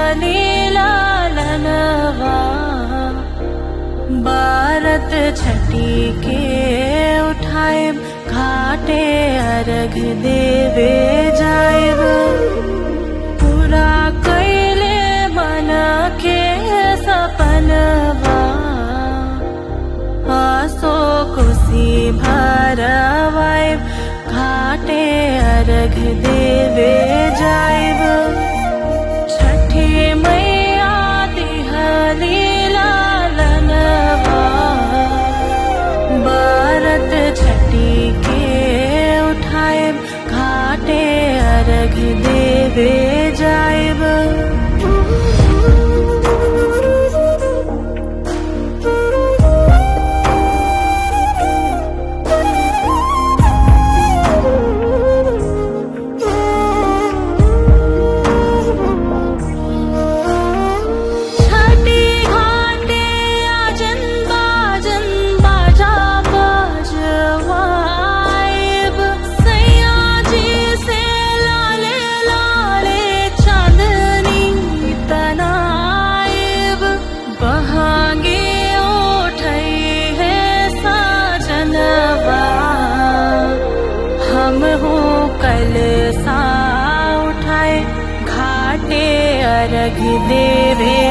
लालनवा भारत छठी के उठाए घाटे अर्घ देवे जाएब पूरा कैले मन के सपनवा आसो खुशी भरवाए घाटे अर्घ देवे जाएब छठी मैया दिहली लालनवा भारत छठी के उठाए घाटे अर्घ देवे जाएब छठी घाटे आजन बाजन बाजा बजवाइब सैया जी से लाले लाले चांदनी तनाइब बहागे उठई है साजनवा हम हो कल सा उठाए घाटे अर्घ देवे